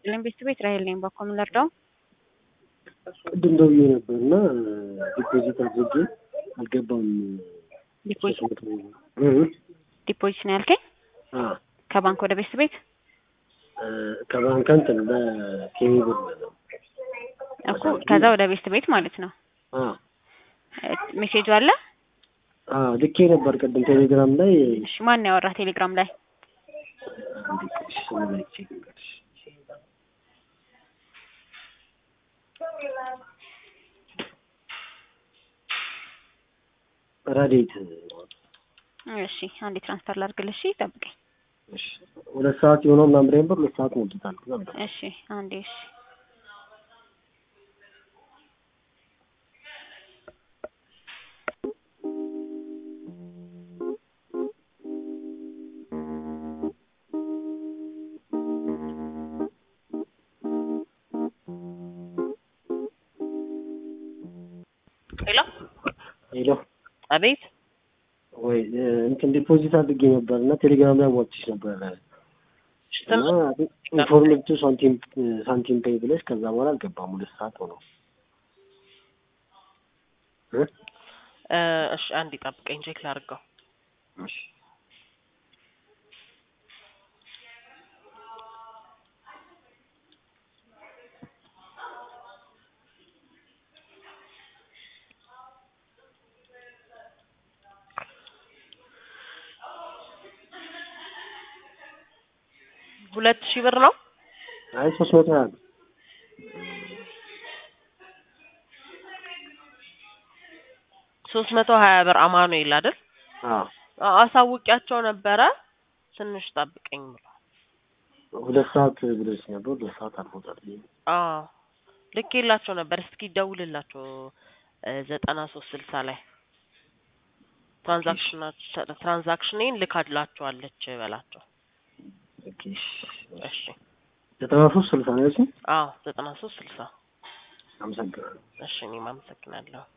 ይስጥልኝ ቤተሰቤት ራሄል ነኝ። በኮም ልርዳው? ቅድም ደውዬ ነበር እና ዲፖዚት አድርጌ አልገባም። ዲፖዚት ሶስት መቶ እ ዲፖዚት ነው ያልከኝ? አ ከባንክ ወደ ቤተሰቤት እ ከባንክ እንትን በኬሚ ብር ነው። እኮ ከዛ ወደ ቤተሰቤት ማለት ነው። አ እ ሜሴጁ አለ? አ ልኬ ነበር ቅድም ቴሌግራም ላይ እሺ ማን ነው ያወራህ ቴሌግራም ላይ? አንዴ ቆይ ስሙ ላይ ቼክ ልንገርሽ። ረዴት እሺ አንዴ ትራንስፈር ላድርግልሽ፣ ጠብቀኝ። እሺ ሁለት ሰዓት የሆነው ምናምን ብሬን ብር ሁለት ሰዓት ሞልቶታል። ግን አልገባም። እሺ አንዴ እሺ ሄሎ ሄሎ አቤት ወይ እ እንትን ዲፖዚት አድርጌ ነበር እና ቴሌግራም ላይ ሞልቼሽ ነበር እና ኢንፎርሜቲቭ ሳንቲም ሳንቲም ፔይ ብለሽ ከዛ በኋላ አልገባም። ሁለት ሰዓት ሆነው እ እ እሺ አንድ ጠብቀኝ ቼክ ላድርገው እሺ ሁለት ሺህ ብር ነው አይ ሶስት መቶ ሀያ ነው። ሶስት መቶ ሀያ ብር አማኑኤል አይደል አዎ አ- አሳውቂያቸው ነበረ ትንሽ ጠብቀኝ ብሏል ሁለት ሰዓት ብለሽ ነበር። ሁለት ሰዓት አልፎታል። አዎ ልኬላቸው ነበር እስኪ ደውልላቸው እ ዘጠና ሶስት ስልሳ ላይ ትራንዛክሽናቸው ትራንዛክሽኔን ልካላቸዋለች በላቸው ኦኬ እሺ ዘጠና ሶስት ስልሳ ነው ያልሽኝ? አዎ ዘጠና ሶስት ስልሳ አመሰግናለሁ። እሺ እኔም አመሰግናለሁ